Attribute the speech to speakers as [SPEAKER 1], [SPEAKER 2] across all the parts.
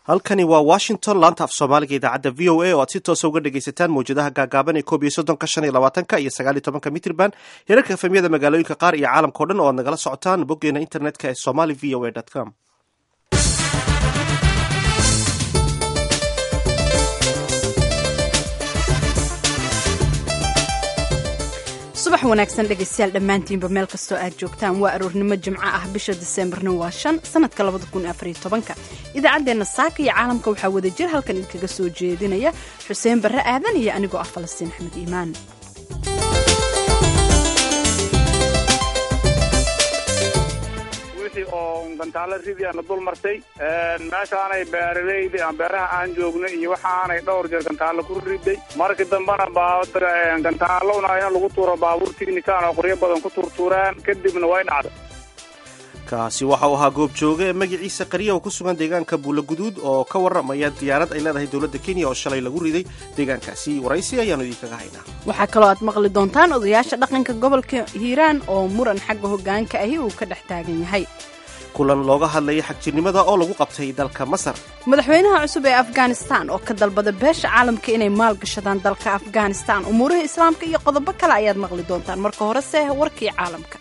[SPEAKER 1] halkani waa washington laanta af soomaaliga idaacadda v o a oo aad si toosa uga dhegaysataan mawjadaha gaagaaban ee koob iyo soddonka shan iyo labaatanka iyo sagaal iyo tobanka mitrban heerarka efemyada magaalooyinka qaar iyo caalamka o dhan oo aad nagala socotaan boggeena internetka ee somali v o a com
[SPEAKER 2] subax wanaagsan dhegaystayaal dhammaantiinba meel kastoo aad joogtaan waa aroornimo jimco ah bisha diseembarna waa shan sanadka labada kun afariyo tobanka idaacaddeenna saaka iyo caalamka waxaa wada jir halkan idinkaga soo jeedinaya xuseen barre aadan iyo anigoo ah falastiin axmed iimaan
[SPEAKER 3] wixii oo gantaalo ridiana dul martay meeshaanay beeraleyda aan beeraha aan joogno iyo waxaanay dhowr jeer gantaalo ku riday markii dambena gantaalona in lagu tuuro baabuur tignikaan oo qoryo badan ku turtuuraan kadibna way dhacda
[SPEAKER 1] kaasi waxa uu ahaa goob jooga ee magaciisa qariya oo ku sugan deegaanka buula guduud oo ka warramaya diyaarad ay leedahay dowladda kenya oo shalay lagu riday deegaankaasi waraysi ayaanu idinkaga haynaa
[SPEAKER 2] waxaa kaloo aad maqli doontaan odayaasha dhaqanka gobolka hiiraan oo muran xagga hoggaanka ahi uu ka dhex taagan yahay
[SPEAKER 1] kulan looga hadlayay xagjirnimada oo lagu qabtay dalka masar
[SPEAKER 2] madaxweynaha cusub ee afghanistan oo ka dalbada beesha caalamka inay maalgashadaan dalka afghanistan umuuraha islaamka iyo qodobo kale ayaad maqli doontaan marka horese warkii caalamka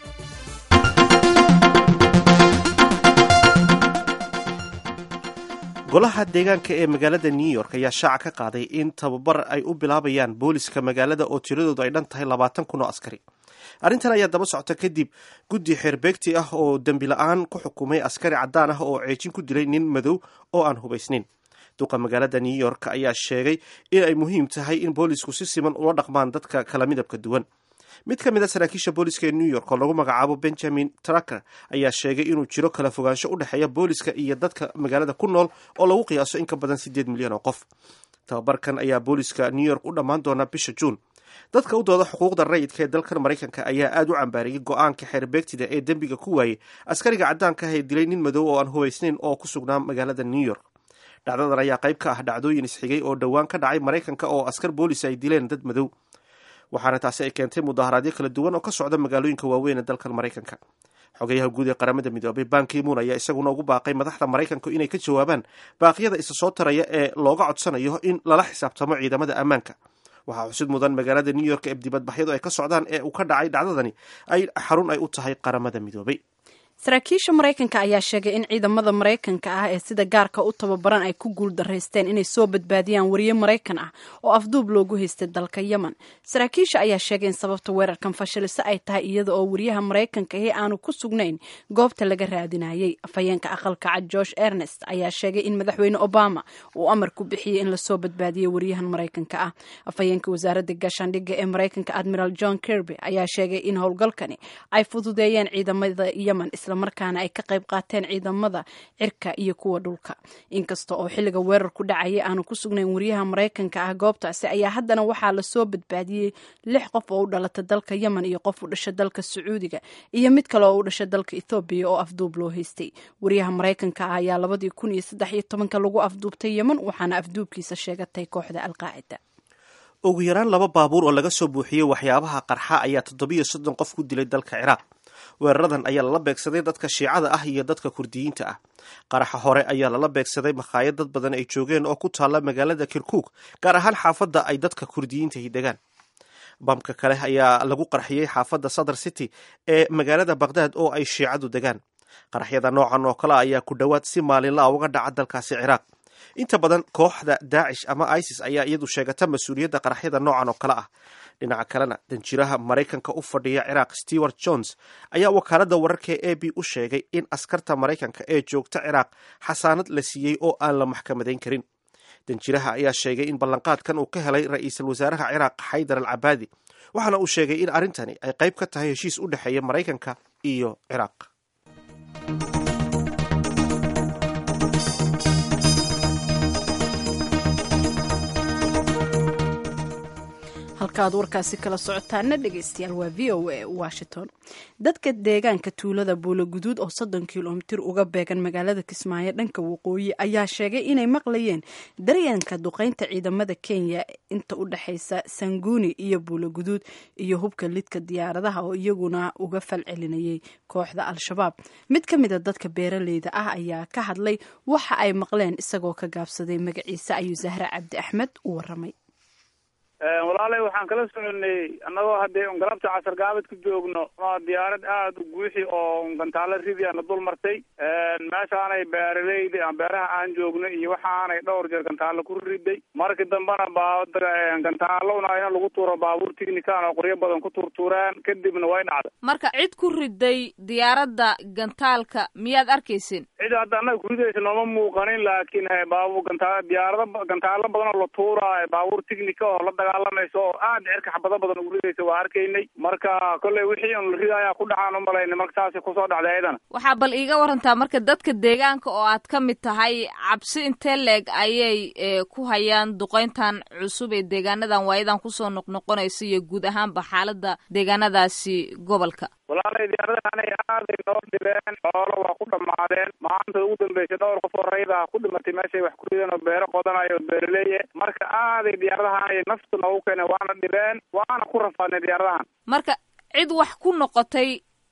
[SPEAKER 1] golaha deegaanka ee magaalada new york ayaa shaaca ka qaaday in tababar ay u bilaabayaan booliska magaalada oo tiradoodu ay dhan tahay labaatan kun oo askari arrintan ayaa daba socota kadib guddi xeerbeegti ah oo dembi la-aan ku xukumay askari caddaan ah oo ceejin ku dilay nin madow oo aan hubaysnayn duqa magaalada new york ayaa sheegay in ay muhiim tahay in boolisku si siman ula dhaqmaan dadka kala midabka duwan mid ka mid a saraakiisha booliska ee new york oo lagu magacaabo benjamin tracker ayaa sheegay inuu jiro kala fogaansho u dhexeeya booliska iyo dadka magaalada ku nool oo lagu qiyaaso in ka badan siddeed milyan oo qof tababarkan ayaa booliska new york u dhammaan doona bisha juun dadka u dooda xuquuqda rayidka ee dalkan maraykanka ayaa aada u cambaariyey go-aanka xeerbeegtida ee dembiga ku waayey askariga caddaanka ah ee dilay nin madow oo aan hubaysnayn oo ku sugnaa magaalada new york dhacdadan ayaa qayb ka ah dhacdooyin isxigay oo dhowaan ka dhacay maraykanka oo askar boolis ay dileen dad madow waxaana taasi ay keentay mudaharaadyo kala duwan oo ka socda magaalooyinka waaweyn ee dalkan maraykanka xogayaha guud ee qaramada midoobay bankimuun ayaa isaguna ugu baaqay madaxda maraykanku inay ka jawaabaan baaqyada isa soo taraya ee looga codsanayo in lala xisaabtamo ciidamada ammaanka waxaa xusid mudan magaalada new york ee dibadbaxyadu ay ka socdaan ee uu ka dhacay dhacdadani ay xarun ay u tahay qaramada midoobay
[SPEAKER 2] saraakiisha maraykanka ayaa sheegay in ciidamada maraykanka ah ee sida gaarka u tababaran ay ku guul daraysteen inay soo badbaadiyaan wariye maraykan ah oo afduub loogu haystay dalka yemen saraakiisha ayaa sheegay in sababta weerarkan fashiliso ay tahay iyada oo wariyaha maraykanka ahi aanu ku sugnayn goobta laga raadinayay afhayeenka aqalka cad george ernest ayaa sheegay in madaxweyne obama uu amar ku bixiyey in lasoo badbaadiyo wariyahan maraykanka ah afhayeenka wasaaradda gaashaandhigga ee maraykanka admiral john kirby ayaa sheegay in howlgalkani ay fududeeyeen ciidamada yemen markaana ay ka qayb qaateen ciidamada cirka iyo kuwa dhulka inkasta oo xilliga weerarku dhacaya aanu ku sugnayn wariyaha maraykanka ah goobtaasi ayaa haddana waxaa lasoo badbaadiyey lix qof oo u dhalata dalka yemen iyo qof u dhasha dalka sacuudiga iyo mid kale oo u dhasha dalka ethoobiya oo afduub loo haystay wariyaha maraykanka ah ayaa labadii kun iyo saddex iyo tobanka lagu afduubtay yemen waxaana afduubkiisa sheegatay kooxda alqaacida
[SPEAKER 1] ugu yaraan laba baabuur oo laga soo buuxiyey waxyaabaha qarxa ayaa toddobiyo soddon qof ku dilay dalka ciraaq weeraradan ayaa lala beegsaday dadka shiicada ah iyo dadka kurdiyiinta ah qaraxa hore ayaa lala beegsaday makhaayad dad badan ay joogeen oo ku taalla magaalada kirkuuk gaar ahaan xaafadda ay dadka kurdiyiintahi degaan bamka kale ayaa lagu qarxiyey xaafadda sadr city ee magaalada baqhdaad oo ay shiicadu degaan qaraxyada noocan oo kale ayaa ku dhowaad si maalinlaa uga dhaca dalkaasi ciraaq inta badan kooxda daacish ama isis ayaa iyadu sheegata mas-uuliyadda qaraxyada noocan oo kale ah dhinaca kalena danjiraha maraykanka u fadhiya ciraaq stewart jones ayaa wakaaladda wararka e a b u sheegay in askarta maraykanka ee joogta ciraaq xasaanad la siiyey oo aan la maxkamadayn karin danjiraha ayaa sheegay in ballanqaadkan uu ka helay ra-iisul wasaaraha ciraaq xaydar al cabaadi waxaana uu sheegay in arrintani ay qayb ka tahay heshiis u dhexeeya maraykanka iyo ciraaq
[SPEAKER 2] halka aad warkaasi kala socotaana dhegeystayaal waa v o a washington dadka deegaanka tuulada buuloguduud oo soddon kilomitir uga beegan magaalada kismaayo dhanka waqooyi ayaa sheegay inay maqlayeen daryanka duqeynta ciidamada kenya inta u dhexeysa sanguuni iyo buuloguduud iyo hubka lidka diyaaradaha oo iyaguna uga falcelinayay kooxda al-shabaab mid ka mida dadka beeraleyda ah ayaa ka hadlay waxa ay maqleen isagoo ka gaabsaday magaciisa ayuu zahra cabdi axmed u waramay
[SPEAKER 3] walaalay waxaan kala soconay annagoo haddee un galabta casar gaabad ku joogno diyaarad aada u guuxi oo gantaalo ridi ana dul martay meeshaanay beeraleydi aan beeraha aan joogno iyo waxaanay dhowr jeer gantaalo ku riday markii dambena baa gantaalona in lagu tuuro baabuur tignikan oo qoryo badan ku tuurtuureen kadibna way dhacda
[SPEAKER 4] marka cid ku riday diyaaradda gantaalka miyaad arkaysin
[SPEAKER 3] cid hadda annaga kuridaysa nooma muuqanin laakiin baabu gantaa diyaarada gantaalo badan oo la tuuraayo baabuur tignika oo la dagaalamayso oo aada cirka xabado badan ugu ridaysa waa arkaynay marka kolley wixii un la ridayaa ku dhacaan umalaynay marka taasi kusoo dhacday ayadana
[SPEAKER 4] waxaa bal iiga warantaa marka dadka deegaanka oo aad ka mid tahay cabsi intee leeg ayay ku hayaan duqeyntan cusub ee deegaanadan waayadan kusoo noqnoqonaysa iyo guud ahaanba xaaladda deegaanadaasi gobolka
[SPEAKER 3] walaalay diyaaradahanay aaday noo dhibeen xoolo waa ku dhammaadeen maanta ugu dambeysay dhowr qof oo rayda ku dhimatay meeshay wax ku rideen oo beero qodanayo oo beeraleeye marka aaday diyaaradahanay nafta noogu keeneen waana dhibeen waana ku rafaadnay diyaaradahan
[SPEAKER 4] marka cid wax ku noqotay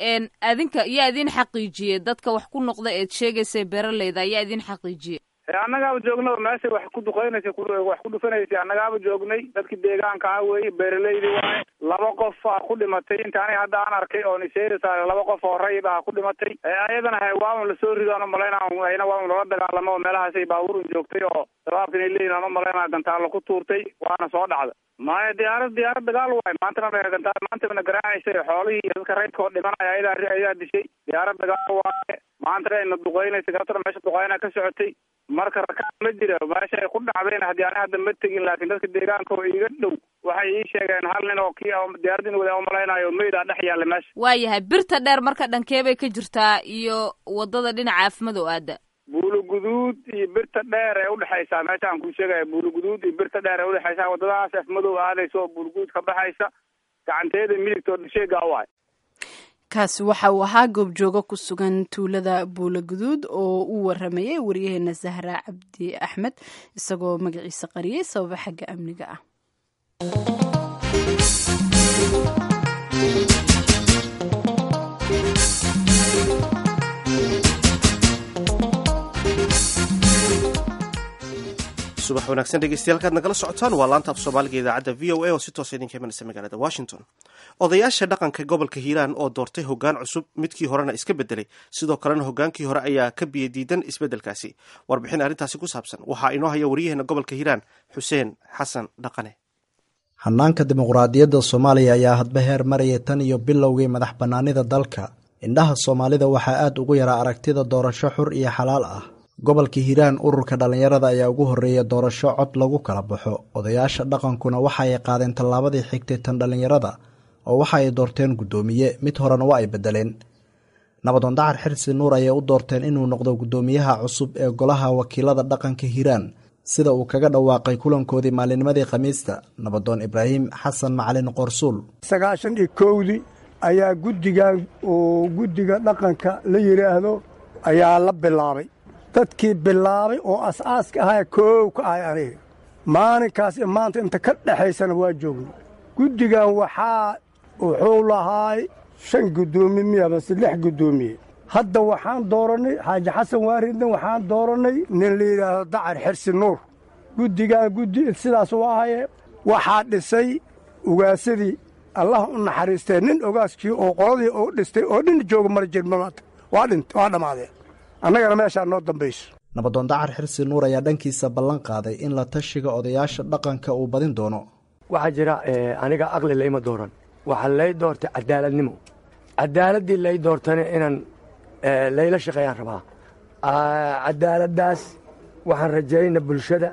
[SPEAKER 4] adinka yaa idin xaqiijiyey dadka wax ku noqda eed sheegaysay beeraleyda ayaa idin xaqiijiyey
[SPEAKER 3] annagaaba joognaba meeshay wax ku duqeynaysa wax ku dhufanaysay annagaaba joognay dadki deegaanka ah weeye beeraleydi waaye laba qof a ku dhimatay intaani hadda aan arkay oo niseerisaale laba qof oo rayid ah ku dhimatay ayadana ha waaun lasoo rido aan umalaynaa ayna waaun lala dagaalamo oo meelahaasay baabuurun joogtay oo shabaabka inay leeyihin aan umalaynaa gantaalo ku tuurtay waana soo dhacda maya diyaarad diyaarad dagaal waayo maantana gantaal maantana garaacaysay xoolihii iyo dadka raydka oo dhimanaya ayadaa ayaa dishay diyaarad dagaal waaye maantana ayna duqeynaysa galabtana meesha duqeyna ka socotay marka rakaab ma jira meesha ay ku dhacdayna haddii ani hadda ma tegin laakiin dadka deegaanka oo iiga dhow waxay ii sheegeen hal nin oo kii diyaaradin wada umalaynayo meydaa dhex yaalla meesha
[SPEAKER 4] waayahay birta dheer marka dhankee bay ka jirtaa iyo waddada dhinaca afmadow aada
[SPEAKER 3] buuluguduud iyo birta dheer ee udhexaysaa meesha aan kuu sheegaya buuluguduud iyo birta dheer ee udhexaysaa waddadahaas afmadow aadaysa oo buuluguduud ka baxaysa gacanteeda midigta oo dhasheegaa waay
[SPEAKER 2] kaasi waxa uu ahaa goobjoogo ku sugan tuulada buulaguduud oo uu waramayay wariyaheena zahra cabdi axmed isagoo magaciisa qariyay sababa xagga amniga ah
[SPEAKER 1] subax wanaagsan dhegeystayaal kaad nagala socotaan waa laanta af soomaaliga idaacadda v o a oo si toosa idinka imanaysa magaalada washington odayaasha dhaqanka gobolka hiiraan oo doortay hoggaan cusub midkii horena iska bedelay sidoo kalena hoggaankii hore ayaa ka biyadiidan isbeddelkaasi warbixin arrintaasi ku saabsan waxaa inoo haya waryaheena gobolka hiiraan xuseen xasan dhaqane
[SPEAKER 5] hanaanka dimuqraadiyadda soomaaliya ayaa hadba heer maraya tan iyo bilowgii madax bannaanida dalka indhaha soomaalida waxaa aad ugu yaraa aragtida doorasho xur iyo xalaal ah gobolka hiiraan ururka dhallinyarada ayaa ugu horreeya doorasho cod lagu kala baxo odayaasha dhaqankuna waxa ay qaadeen tallaabadii xigtay tan dhallinyarada oo waxa ay doorteen guddoomiye mid horena waa ay beddeleen nabadoon dacar xirsi nuur ayay u doorteen inuu noqdo guddoomiyaha cusub ee golaha wakiilada dhaqanka hiiraan sida uu kaga dhawaaqay kulankoodii maalinimadii khamiista nabadoon ibraahim xasan macalin qorsuul
[SPEAKER 6] sagaashan iyo kowdii ayaa guddigan oo guddiga dhaqanka la yidhaahdo ayaa la bilaabay dadkii bilaabay oo as-aaska ahaa koow ka ahay aniga maalinkaas maanta inta ka dhexaysana waa joogna guddigan waxaa wuxuu lahaay shan guddoomiye miyabase lix guddoomiye hadda waxaan doorannay xaaji xasan waaridna waxaan doorannay nin la yidhaahdo dacar xirsi nuur guddigan guddi sidaas u ahaye waxaa dhisay ugaasadii allah u naxariistee nin ogaaskii oo qoladii oo dhistay oo dhin jooga mara jirmamaanta waa dhint waa dhammaadeen annagana meeshaa noo dambayso
[SPEAKER 5] nabadoon dacar xirsi nuur ayaa dhankiisa ballan qaaday in la tashiga odayaasha dhaqanka uu badin doono
[SPEAKER 7] waxaa jira aniga aqli layma dooran waxaa lay doortay cadaaladnimo cadaaladdii lay doortana inaan layla shaqeeyaan rabaa cadaaladdaas waxaan rajayna bulshada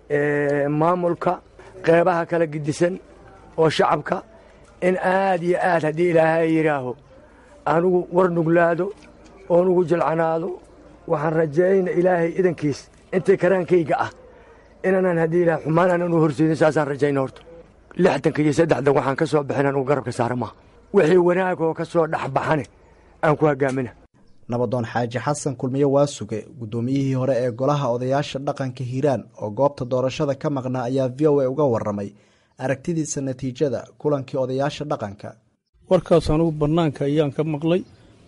[SPEAKER 7] maamulka qeybaha kala gidisan oo shacabka in aad iyo aad haddii ilaahay yidhaaho anugu war nuglaado oo nugu jilcanaado waxaan rajayna ilaahay idankiis intay karaankayga ah inaanan haddii ilaah xumaan aanan u horseedin saasaan rajayna horta lixdanka iyo saddexdan waxaan ka soo bixin anugu garabka saara maha wixii wanaagoo ka soo dhexbaxane aan ku hoggaamina
[SPEAKER 5] nabadoon xaaji xasan kulmiye waasuge guddoomiyihii hore ee golaha odayaasha dhaqanka hiiraan oo goobta doorashada ka maqnaa ayaa v o a uga warramay aragtidiisa natiijada kulankii odayaasha dhaqanka
[SPEAKER 8] warkaas anugu bannaanka ayaan ka maqlay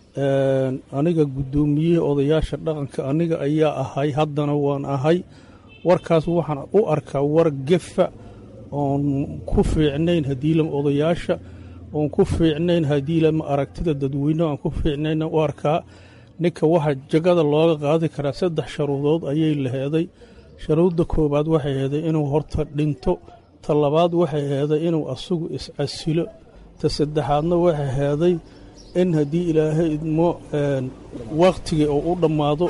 [SPEAKER 8] aniga guddoomiyihii odayaasha dhaqanka aniga ayaa ahay haddana waan ahay warkaas waxaan u arkaa war gefa oon ku fiicnayn hadiilama odayaasha oon ku fiicnayn hadiilama aragtida dadweyne aan ku fiicnayna u arkaa ninka waxaa jagada looga qaadi karaa saddex sharuudood ayay laheeday sharuudda koowaad waxay heeday inuu horta dhinto ta labaad waxay heeday inuu asagu iscasilo ta saddexaadna waxay heeday in haddii ilaahay idmo wakhtigii oo u dhammaado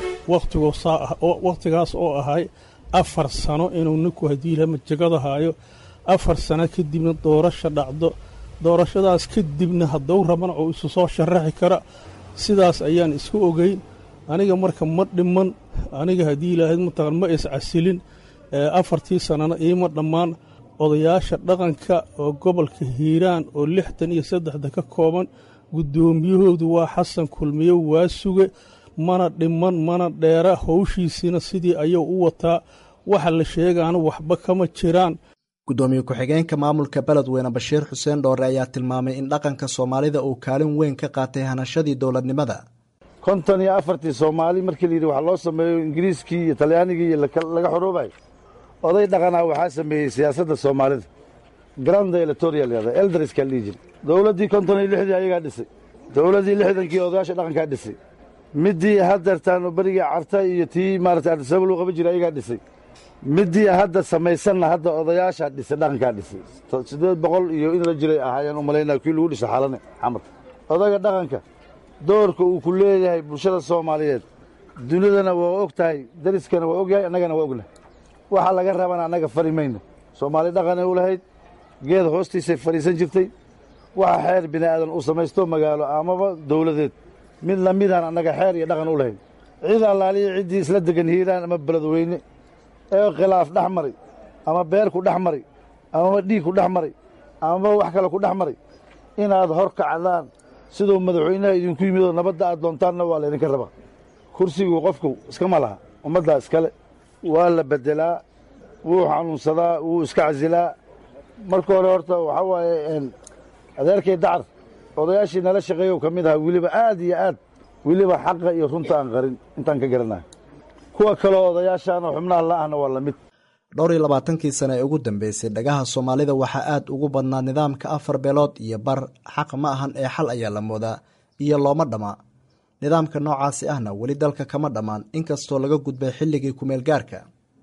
[SPEAKER 8] wakhtigaas oo ahay afar sano inuu ninku haddii ilama jagada haayo afar sano kadibna doorasha dhacdo doorashadaas kadibna hadduu rabana oo isu soo sharaxi kara sidaas ayaan isku ogeyn aniga marka ma dhiman aniga haddii ilaahay mataqan ma iscasilin afartii sanana iima dhammaan odayaasha dhaqanka oo gobolka hiiraan oo lixdan iyo saddexda ka kooban guddoomiyahoodu waa xasan kulmiye waa suge mana dhiman mana dheera howshiisiina sidii ayuu u wataa waxa la sheegaana waxba kama jiraan
[SPEAKER 5] guddoomiye ku-xigeenka maamulka beledweyne bashiir xuseen dhoore ayaa tilmaamay in dhaqanka soomaalida uu kaalin weyn ka qaatay hanashadii dowladnimada
[SPEAKER 9] konton iyo afartii soomaali markii layidhi wax loo sameeyo ingiriiskii iyo talyaanigii iyo laga xoroobayo oday dhaqanaa waxaa sameeyey siyaasadda soomaalida granda electorial yada elderska la dhihi jira dowladdii konton iyo lixdii ayagaa dhisay dowladdii lixdankii odayaasha dhaqankaa dhisay middii haddeertaan berigii carta iyo tii maarata ardisaba luu qaban jiray ayagaa dhisay middii hadda samaysanna hadda odayaashaa dhisay dhaqankaa dhisay siddeed boqol iyo in la jiray ahaayaan u malaynaa kii lagu dhisay xalane xamar odaga dhaqanka doorka uu ku leeyahay bulshada soomaaliyeed dunidana waa og tahay dariskana waa og yahay annagana waa ognahay waxa laga rabana annaga fari mayno soomaali dhaqanay u lahayd geed hoostiisay fadhiisan jirtay waxa xeer bini aadan uu samaysto magaalo amaba dowladeed mid lamidaan annaga xeer iyo dhaqan u lahayn cid allaaliya ciddii isla degan hiiraan ama beledweyne ee khilaaf dhex maray ama beer ku dhex maray amaba dhiig ku dhex maray amaba wax kale ku dhex maray inaad hor kacdaan siduu madaxweynaha idinku yimidoo nabadda aad doontaanna waa laydinka rabaa kursigu qofku iskama laha ummaddaa iskale waa la beddelaa wuu xanuunsadaa wuu iska casilaa marka hore horta waxaa waaye adeerkay dacar odayaashii nala shaqeeyow ka mid ahaa weliba aad iyo aad weliba xaqa iyo runta aan qarin intaan ka garanayo kuwa kaleo odayaashaanoo xubnaha la'ahna waa la mid
[SPEAKER 5] dhowr iyo labaatankii sane ee ugu dambeysay dhagaha soomaalida waxaa aad ugu badnaa nidaamka afar beelood iyo bar xaq ma ahan ee xal ayaa la moodaa iyo looma dhamma nidaamka noocaasi ahna weli dalka kama dhammaan inkastoo laga gudbay xilligii kumeel gaarka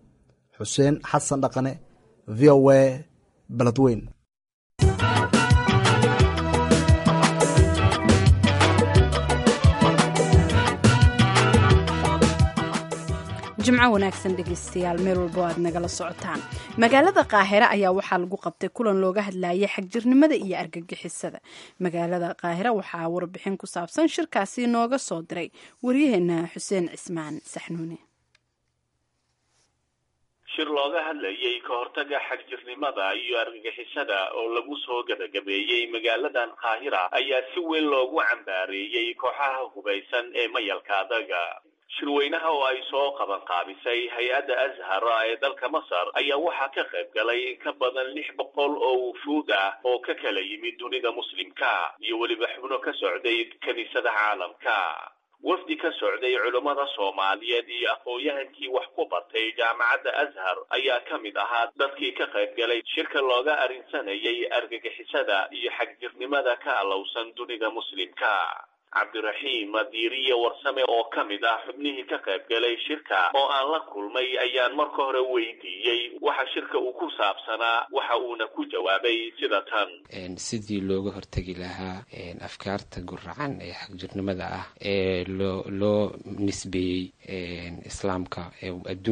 [SPEAKER 5] xuseen xasan dhaqane v o a beledweyn
[SPEAKER 2] jimco wanaagsan dhegeystayaal meel walbo aad nagala socotaan magaalada qaahire ayaa waxaa lagu qabtay kulan looga hadlayay xagjirnimada iyo argagixisada magaalada qaahire waxaa warbixin ku saabsan shirkaasi nooga soo diray waryaheena xuseen cismaan saxnuune
[SPEAKER 10] shir looga hadlayay ka hortaga xagjirnimada iyo argagixisada oo lagu soo gabagabeeyey magaaladan qaahira ayaa si weyn loogu cambaareeyey kooxaha hubaysan ee mayalka adaga shirweynaha oo ay soo qaban qaabisay hay-adda ashar ee dalka masar ayaa waxaa ka qayb galay in ka badan lix boqol oo wufuud ah oo ka kala yimid dunida muslimka iyo weliba xubno ka socday kiniisada caalamka wafdi ka socday culammada soomaaliyeed iyo aqoon-yahankii wax ku bartay jaamacadda ashar ayaa ka mid ahaa dadkii ka qayb galay shirka looga arrinsanayay argagixisada iyo xagjirnimada ka alowsan dunida muslimka cabdiraxiim diiriye warsame oo ka mid ah xubnihii ka qayb galay shirka oo aan la kulmay ayaan marka hore weydiiyey waxa shirka uu ku saabsanaa waxa uuna ku jawaabay sida tan
[SPEAKER 11] sidii looga hortegi lahaa afkaarta guracan ee xagjirnimada ah ee loo loo nisbeeyey islaamka ee adduunka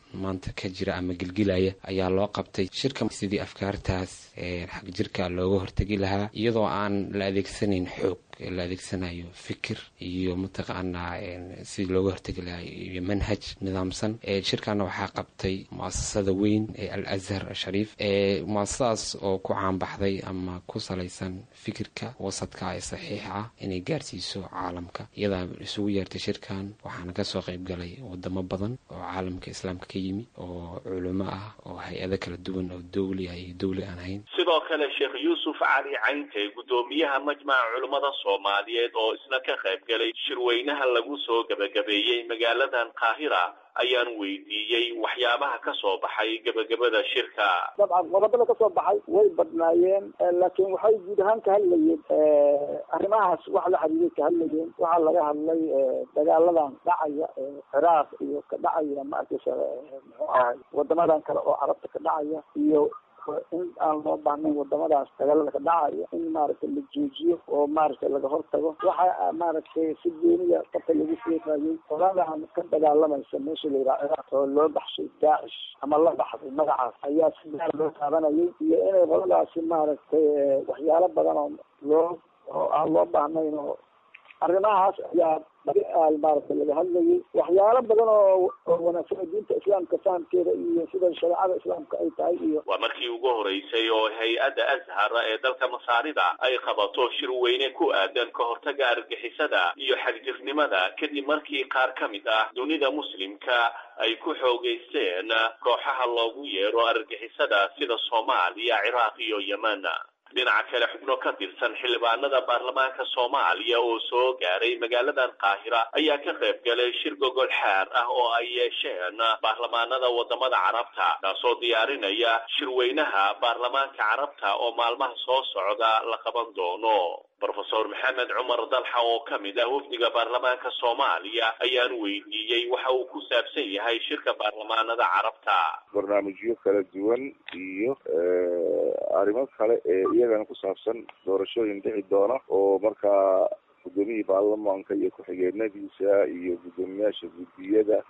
[SPEAKER 11] maanta ka jira ama gelgilaya ayaa loo qabtay shirka sidii afkaartaas xag jirka looga hortegi lahaa iyadoo aan la adeegsanayn xoog la adeegsanayo fikir iyo mataqaanaa sidii looga hortegi lahaa iyo manhaj nidaamsan shirkana waxaa qabtay muasasada weyn ee al azhar shariif muasasadaas oo ku caanbaxday ama ku salaysan fikirka wasadka ee saxiixa ah inay gaarsiiso caalamka iyadaa isugu yeertay shirkan waxaana kasoo qayb galay wadamo badan oo caalamka islaamka ka yimi oo culimo ah oo hay-ado kala duwan oo dowli ah iyo dowli aan ahayn
[SPEAKER 10] sidoo kale sheekh yuusuf cali caynte guddoomiyaha majmaca culimmada soomaaliyeed oo isna ka qayb galay shirweynaha lagu soo gebagabeeyey magaaladan qaahira ayaan weydiiyey waxyaabaha ka soo baxay gebagabada shirka
[SPEAKER 12] dabcan qodobada ka soo baxay way badnaayeen laakiin waxay guud ahaan ka hadlayeen arrimahaas wax la xiriiray ka hadlayeen waxaa laga hadlay dagaaladan dhacaya ciraaq iyo ka dhacaya maarkaysa muxuu ahay wadamadan kale oo carabta ka dhacaya iyo in aan loo baahnayn wadamadaas dagaalada ka dhacaya in maaragtay la joojiyo oo maaragtay laga hortago waxa maaragtay si gooniya qabka lagu sheegayay qoladan ka dagaalamaysa meesha la yidhaha ciraaq oo loo baxshay daacish ama la baxday magacaas ayaa si gaar loo taabanayay iyo inay qoladaasi maaragtay waxyaalo badan oo loo oo aan loo baahnayn oo arrimahaas ayaa maaragtay laga hadlayay waxyaalo badan oo oo wanaagsan oo diinta islaamka fahamkeeda iyo sida shareecada islaamka ay tahay iyo
[SPEAKER 10] waa markii ugu horeysay oo hay-adda ashar ee dalka masaarida ay qabato shir weyne ku aadan ka hortaga argixisada iyo xagjirnimada kadib markii qaar ka mid ah dunida muslimka ay ku xoogeysteen kooxaha loogu yeero argixisada sida soomaaliya ciraaq iyo yemen dhinaca kale xubno ka tirsan xildhibaanada baarlamaanka soomaaliya oo soo gaaray magaaladan qaahira ayaa ka qayb galay shir gogol xaar ah oo ay yeesheen baarlamaanada wadamada carabta kaasoo diyaarinaya shirweynaha baarlamaanka carabta oo maalmaha soo socda la qaban doono brofesor maxamed cumar dalxa oo ka mid ah wafdiga baarlamaanka soomaaliya ayaan weydiiyey waxa uu ku saabsan yahay shirka baarlamaanada carabta
[SPEAKER 13] barnaamijyo kala duwan iyo arrimo kale ee iyagana ku saabsan doorashooyin dhici doona oo markaa guddoomiyihii baarlamaanka iyo ku-xigeenadiisa iyo guddoomiyaasha guddiyada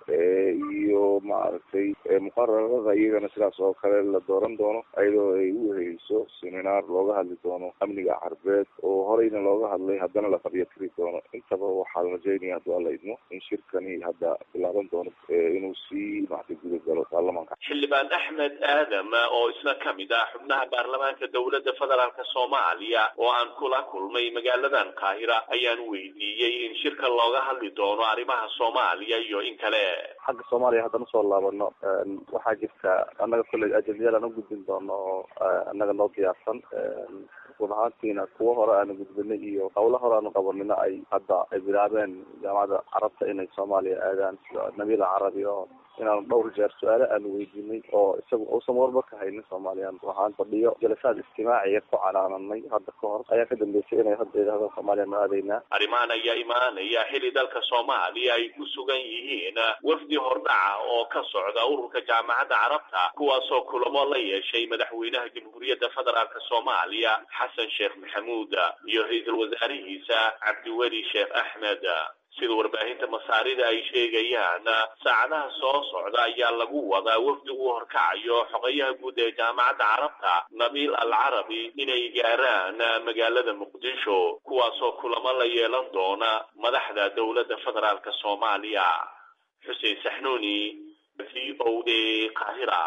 [SPEAKER 13] iyo maaragtay muqararada iyagana sidaas oo kale la dooran doono ayadoo ay u weheyso seminaar looga hadli doono amniga carbeed oo horeyna looga hadlay haddana la qabyatiri doono intaba waxaa la rajeynaya hadduu alla idmo in shirkani hadda bilaaban doono inuu sii maaragtay guda galo baarlamaanka
[SPEAKER 10] xildhibaan axmed aadam oo isna ka mid ah xubnaha baarlamaanka dowladda federaalka soomaaliya oo aan kula kulmay magaaladan qaahira ayaan weydiiyey in shirka looga hadli doono arrimaha soomaaliya iyo in kale
[SPEAKER 14] xagga soomaaliya haddaan usoo laabano waxaa jirta annaga kolley ajendiyal aan u gudbin doono oo annaga noo diyaarsan run ahaantiina kuwo hore aanu gudbinay iyo hawlo hore aanu qabanina ay hadda ay bilaabeen jaamacadda carabta inay soomaaliya aadaan sida nabiil carabi oo inaanu dhowr jeer su-aale aanu weydiinay oo isagu uusan warba ka haynin soomaaliyan waxaan fadhiyo jalasaad istimaaciya ku canaananay hadda ka hor ayaa ka dambeysay inay hadda yidhahdaan soomaaliya ma aadaynaa
[SPEAKER 10] arrimahan ayaa imaanaya xili dalka soomaaliya ay ku sugan yihiin wafdi hordhaca oo ka socda ururka jaamacadda carabta kuwaasoo kulamo la yeeshay madaxweynaha jamhuuriyadda federaalk soomaaliya xasan sheekh maxamuud iyo ra-iisul wasaarihiisa cabdiweli sheekh axmed sida warbaahinta masaarida ay sheegayaan saacadaha soo socda ayaa lagu wadaa wafdi uu horkacayo xogayaha guud ee jaamacadda carabta nabiil al carabi inay gaaraan magaalada muqdisho kuwaasoo kulamo la yeelan doona madaxda dowladda federaalk soomaaliya xuseen saxnuuni v o a qaahira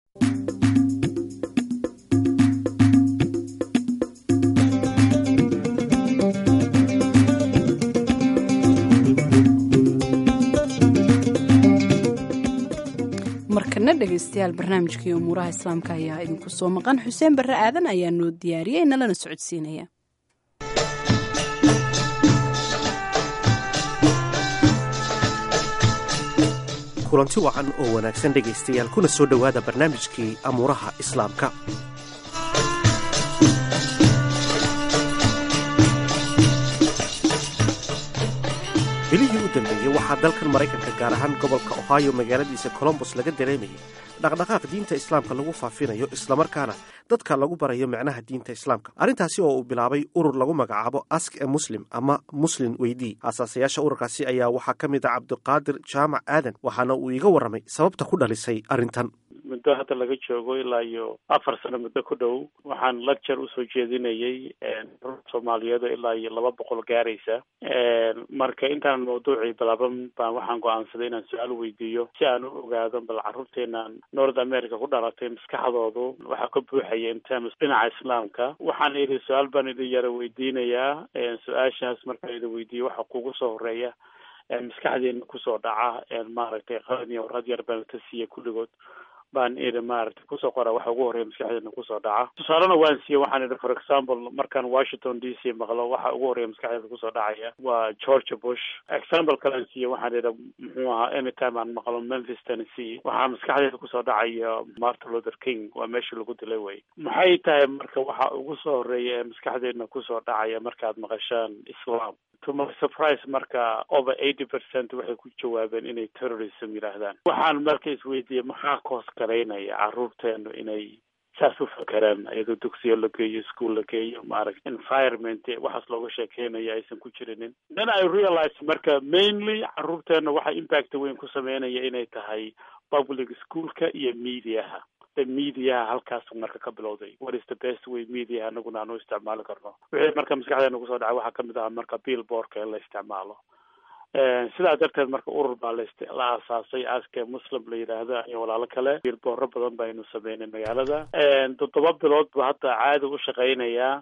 [SPEAKER 2] markana dhegaystayaal barnaamijkii umuuraha islaamka ayaa idinku soo maqan xuseen barre aadan ayaa noo diyaariyey nalana socodsiinaya
[SPEAKER 1] kulanti wacan oo wanaagsan dhegaystayaal kuna soo dhowaada barnaamijkii amuuraha islaamka bilihii u dambeeyey waxaa dalkan maraykanka gaar ahaan gobolka ohio magaaladiisa colombos laga dareemayay dhaqdhaqaaq diinta islaamka lagu faafinayo islamarkaana dadka lagu barayo macnaha diinta islaamka arrintaasi oo uu bilaabay urur lagu magacaabo ask e muslim ama muslin weydii aasaasayaasha ururkaasi ayaa waxaa ka mid a cabdiqaadir jaamac aadan waxaana uu iiga warramay sababta ku dhalisay arrintan
[SPEAKER 15] muddo hadda laga joogo ilaa iyo afar sano muddo ku dhow waxaan lecture usoo jeedinayay soomaaliyeed ilaa iyo laba boqol gaaraysa marka intaan mawduucii bilaaban baan waxaan go-aansaday inaan su-aal weydiiyo si aan u ogaado bal carruurteenan north america ku dhalatay maskaxdoodu waxaa ka buuxaya intaams dhinaca islaamka waxaan idhi su-aal baan idin yara weydiinayaa su-aashaas markaan idin weydiiyo waxa kugu soo horeeya maskaxdeena kusoo dhaca maaragtay qalin iyo warad yar baan ka siiya kulligood baan idhi maaragtay kusoo qora waxa ugu horreya maskaxdeena kusoo dhaca tusaalena waan siiye waxaan idhi for example markaan washington d c maqlo waxa ugu horreya maskaxdeeda kusoo dhacaya waa georgia bush example kalean siiye waxaan idhi muxuu ahaa anytime aan maqlo memphis tennessee waxaa maskaxdeeda kusoo dhacaya martin luther king waa meeshii lagu dilay wey maxay tahay marka waxa ugu soo horreeya ee maskaxdeedna kusoo dhacaya markaad maqashaan islam to my surprise marka over eighty percent waxay ku jawaabeen inay terrorism yidhaahdaan waxaan marka isweydiiyey maxaa koos garaynaya carruurteenu inay saas u fakeraan iyadoo dugsiyo la geeyo school la geeyo maaragta environment waxaas looga sheekeynaya aysan ku jirinin then i realize marka mainly carruurteena waxa impact weyn ku sameynaya inay tahay public schoolka iyo mediaha mediaha halkaas marka ka bilowday what is the best way mediaha anaguna aan u isticmaali karno wixii marka maskaxdeena kusoo dhacay waxaa kamid aha marka billboardka in la isticmaalo sidaa darteed marka urur baa la la aasaasay aske muslim la yidhaahdo iyo walaalo kale billboarro badan baynu sameynay magaalada toddoba bilood buu hadda caadi u shaqeynayaa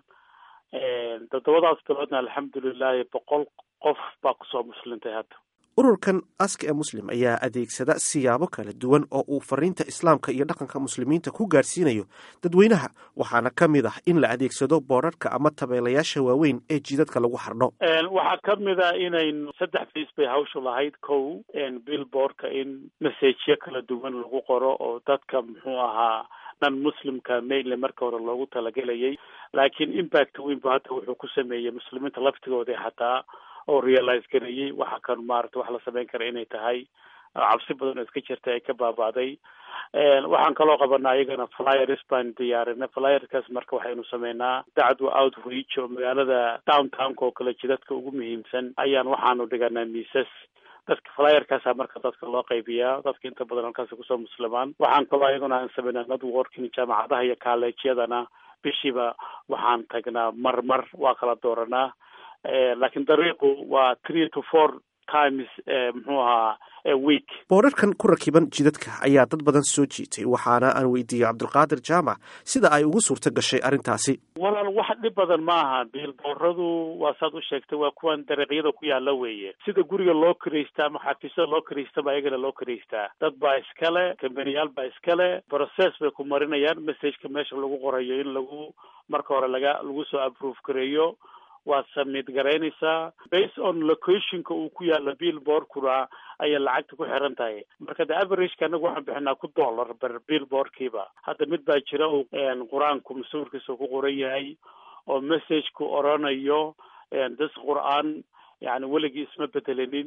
[SPEAKER 15] toddobadaas biloodna alxamdulilahi boqol qof baa kusoo muslintay hadda
[SPEAKER 1] ururkan ask ee muslim ayaa adeegsada siyaabo kala duwan oo uu fariinta islaamka iyo dhaqanka muslimiinta ku gaarsiinayo dadweynaha waxaana ka mid ah in la adeegsado boodharhka ama tabeelayaasha waaweyn ee jidadka lagu xardho
[SPEAKER 15] waxaa ka mid a inaynu saddex fiis bay hawshu lahayd kow billboardka in masajyo kala duwan lagu qoro oo dadka muxuu ahaa nan muslimka mainly marka hore loogu talagelayay laakiin impact weyn bu hadda wuxuu ku sameeyey muslimiinta laftigooda xataa oo realize gareeyey waxa kan maarata wax la sameyn kara inay tahay cabsi badan oo iska jirta ay ka baaba'day waxaan kaloo qabanaa iyagana flyers baan diyaarinay flyerkaas marka waxaynu sameynaa dacdwa outreach oo magaalada downtownka oo kale jidadka ugu muhiimsan ayaan waxaanu dhiganaa miisas dadka flyerkaasa marka dadka loo qaybiyaa dadka inta badan halkaasi kusoo muslimaan waxaan kaloo iyaguna aan sameynaa networking jaamacadaha iyo colleegyadana bishiiba waxaan tagnaa mar mar waa kala dooranaa laakiin dariiqu waa three to four times muxuu ahaa week
[SPEAKER 1] boodharkan ku rakiban jidadka ayaa dad badan soo jiitay waxaana aan weydiiyey cabdulqaadir jaamac sida ay ugu suurto gashay arrintaasi
[SPEAKER 15] walaal wax dhib badan maaha biilbooradu waa saad u sheegtay waa kuwan dariiqyada ku yaalla weeye sida guriga loo karaystaa ama xafiisyada loo karaystaba ayagana loo karaystaa dad baa iskale kambaniyaal baa iskale process bay ku marinayaan messageka meesha lagu qorayo in lagu marka hore laga lagu soo approve gareeyo waad samid garaynaysaa based on locationka uu ku yaalla billboardkuna ayay lacagta ku xiran tahay marka de averageka anagu waxaan bixinaa ku dollar ber billboardkiiba hadda mid baa jira uu qur-aanku masuurkiisa ku qoran yahay oo messageku oranayo this qur-aan yani weligii isma bedelinin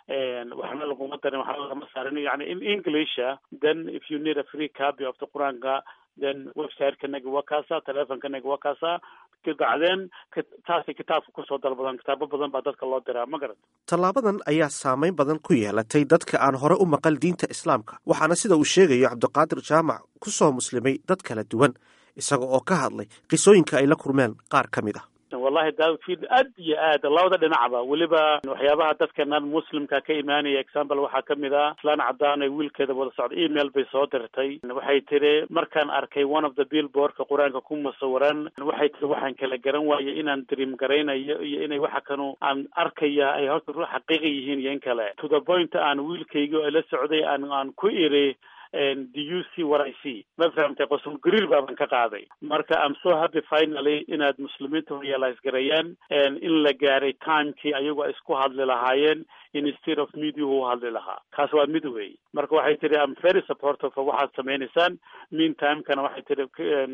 [SPEAKER 15] waxna laguma darin waxna lagama saarin yani in englisha then if you need a free copy of the qur-aanka then website-kanaga waa kaasa telefonkanaga waa kaasa bacdeen taasay kitaabka kusoo dalbadan kitaabo badan baa dadka loo diraa ma garat
[SPEAKER 1] tallaabadan ayaa saameyn badan ku yeelatay dadka aan hore u maqal diinta islaamka waxaana sida uu sheegayo cabdiqaadir jaamac ku soo muslimay dad kala duwan isaga oo ka hadlay qisooyinka ay la kurmeen qaar ka mid ah
[SPEAKER 15] wallahi daawfiid aad iyo aad labada dhinacba weliba waxyaabaha dadka nan muslimka ka imaanaya example waxaa kamid ah islaan cadaan ay wiilkeeda wada socda email bay soo dirtay waxay tiri markaan arkay one of the billboardka qur-aanka ku musawiran waxay tiri waxaan kala garan waayay inaan dream garaynayo iyo inay waxa kanu aan arkaya ay horta ru xaqiiqa yihiin iyo in kale to the point aan wiilkayga oo la socday aan aan ku iri do you see what I see ma fahamtay qosul gariir baaban ka qaaday marka I'm so happy finally inaad muslimiinta realize gareeyaan in la gaaray timekii ayagu ay isku hadli lahaayeen instead of mediahu u hadli lahaa kaas waa mid wey marka waxay tihi I'm very supportive of waxaad sameynaysaan mean timekana waxay tihi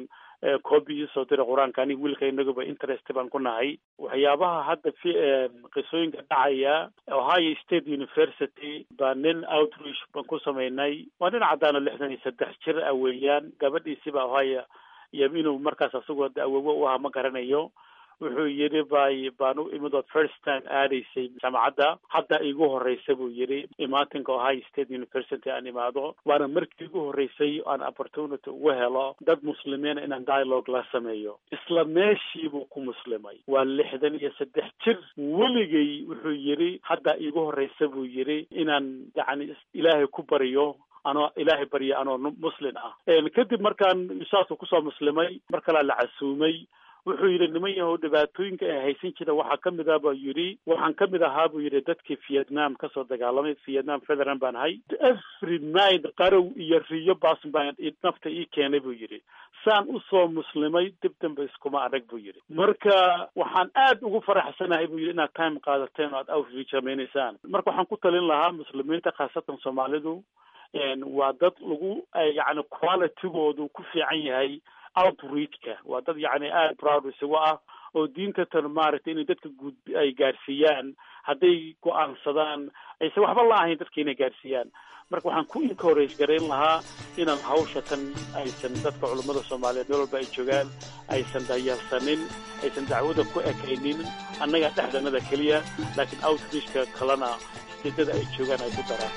[SPEAKER 15] coobi iisoo diray qur-aanka aniga wiilka inaguba interest baan ku nahay waxyaabaha hadda fi qisooyinka dhacaya ohio state university baa nin outreach baan ku samaynay waa nin caddaano lixdan iyo saddex jir ah weeyaan gabadhiisiba ohio iyo inuu markaas asagoo awowo u ahaa ma garanayo wuxuu yidhi bay baan u imid ood first time aadaysay jaamacadda hadda igu horreysa buu yidhi imaatinka ohio state university aan imaado waana markii igu horreysay aan opportunity ugu helo dad muslimiina inaan dialogue la sameeyo isla meeshii buu ku muslimay waa lixdan iyo saddex jir weligay wuxuu yidhi hadda igu horreysa buu yidhi inaan yacni ilaahay ku bariyo anoo ilaahay barya anoo muslin ah kadib markaan saasuu kusoo muslimay mar kalea la casuumay wuxuu yidhi niman yahow dhibaatooyinka ay haysan jira waxaa ka mid ah buu yidhi waxaan ka mid ahaa buu yidhi dadkii vietnam kasoo dagaalamay vietnam federal baan ahay every night qarow iyo riyo baas baan nafta ii keenay buu yidhi saan usoo muslimay dib dambe iskuma adag buu yidhi marka waxaan aad ugu faraxsanahay buu yidhi inaad time qaadateen oo aad outreach samaynaysaan marka waxaan ku talin lahaa muslimiinta khaasatan soomaalidu waa dad lagu yacni qualitygoodu ku fiican yahay outreachka waa dad yacni aada proud isagu ah oo diinta tan maaragtay inay dadka guud ay gaarsiiyaan hadday go-aansadaan aysan waxba la ahayn dadka inay gaarsiiyaan marka waxaan ku encourage garayn lahaa inaan hawsha tan aysan dadka culummada soomaaliyeed meel walba ay joogaan aysan dayarsanin aysan dacwada ku ekaynin annaga dhexdanada keliya laakiin outreachka kalena sidada ay joogaan ay ku daraan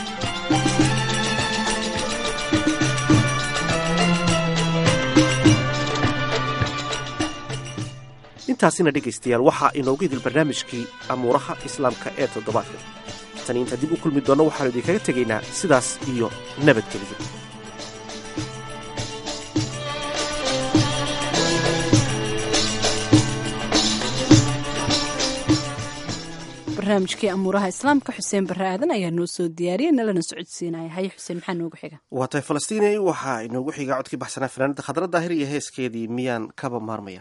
[SPEAKER 1] intaasina dhegaystayaal waxaa inoogu idil barnaamijkii amuuraha islaamka ee toddobaadka tani inta dib u kulmi doonno waxaanu idinkaga tegaynaa sidaas iyo nabadgeliyo
[SPEAKER 2] barnaamijkii amuuraha islaamka xuseen barre aadan ayaa noo soo diyaariyay nalana socodsiinaya haye xuseen maxaa noogu xiga
[SPEAKER 1] waa tahay falastiinay waxaa inoogu xiga codkii baxsanaa fanaanada khadra daahir iyo heeskeedii miyaan kaba maarmaya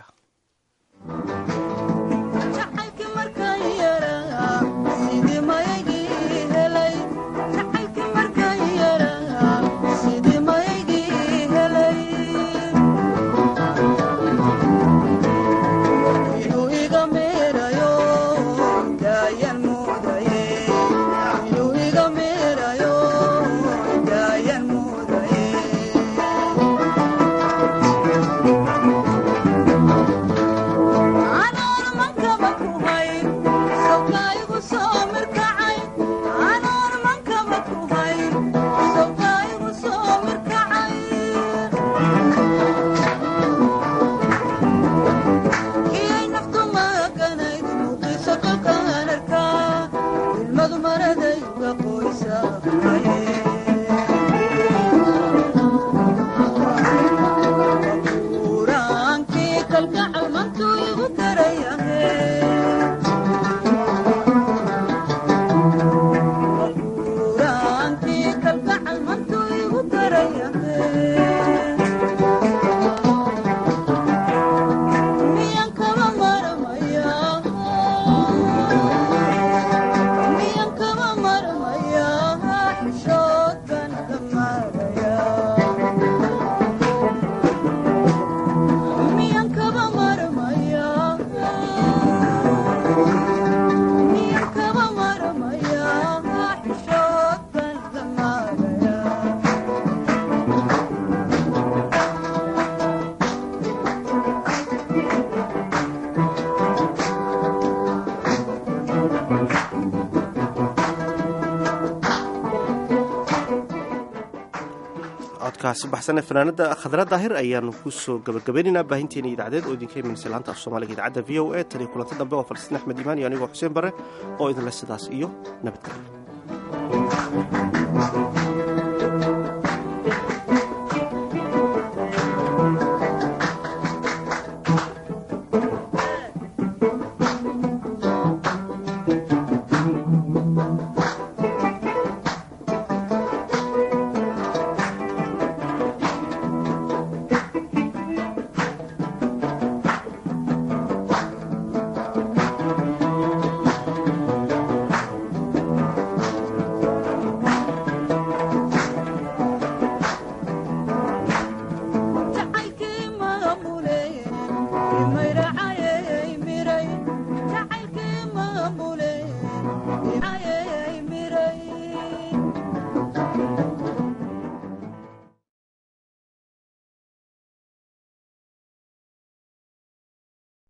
[SPEAKER 1] codkaasi baxsan ee fanaanada khadra daahir ayaanu kusoo gabagabaynaynaa baahinteena idaacadeed oo idinka imanaysa laanta af soomaaliga idaacadda v o a tan iyo kulanti dambe oo falastiin axmed imaan iyo anigoo xuseen bare oo idinle sidaas iyo nabadgelyo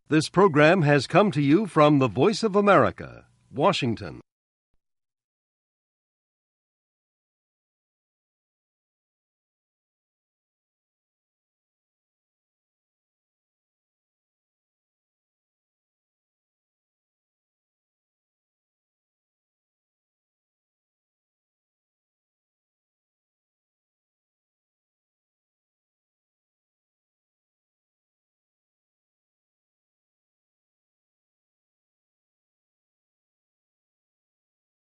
[SPEAKER 16] This program has come to you from the Voice of America, Washington.